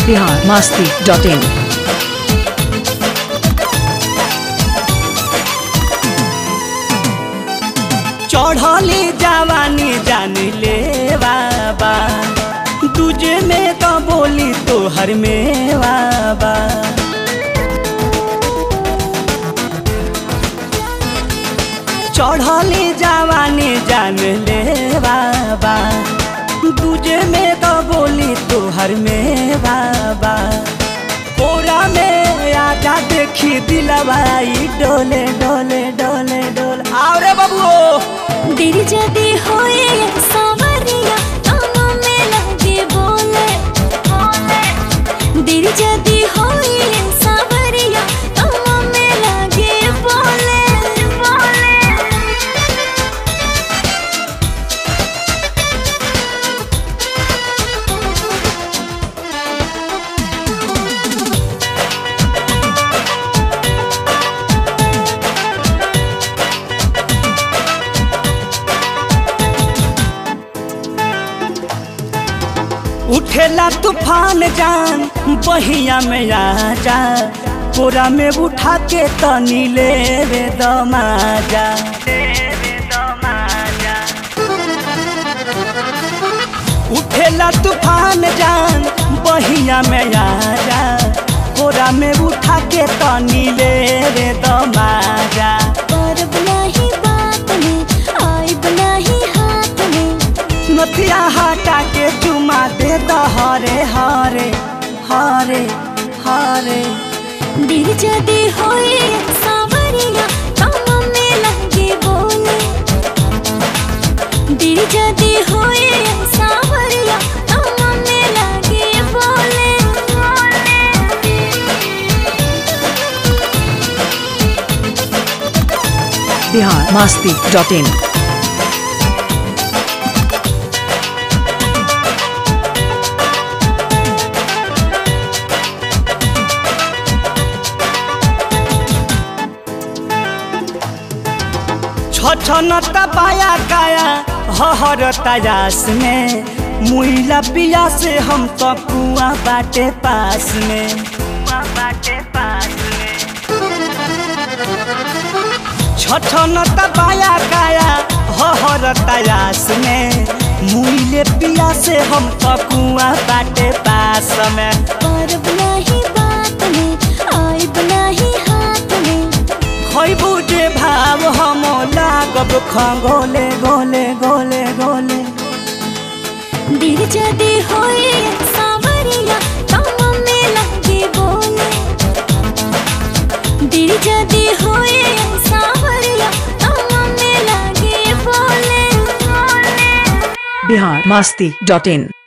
Bihar Masti dot इन चढ़ली जवानी जान ले बाबा तुझे में तो बोली तोहर में बाबा चढ़ली जवानी जान ले बाबा तुझे में तो बोली तोहर में बाबा कोरा में आजा देखी दिलवाई डोले डोले डोले डोले आओ रे बबुओ दिल जदी होए सावरिया कानों में लगे बोले दिल जदी होए सावरिया कानों में लगे बोले उठेला तूफान जान बहिया में आ जा कोरा में उठा के तनी ले रे दमाजा उठेला तूफान जान बहिया में आ जा कोरा में उठा के तनी ले रे दमाजा पर बनाही बात में आई बनाही हाथ में नथिया हटा के चुमा दे द हरे हरे हरे हरे दिल जदी होए सावरिया कानों में लगे बोले दिल जदी होए सावरिया कानों में लगे बोले बिहार मास्ती डॉट इन छछनता पाया काया हहर तयास में मुइला पिया से हम तो कुआ बाटे पास में छछनता पाया काया हहर तयास में मुइले पिया से हम तो कुआ बाटे पास में पर बनाही बात में आई बनाही हाथ में खैबू जे भाव हम लागब खगोले गोले गोले गोले दिल जदी होए सावरिया कानों में लगे बोले दिल जदी होए सावरिया कानों में लगे बोले बिहार मास्ती डॉट इन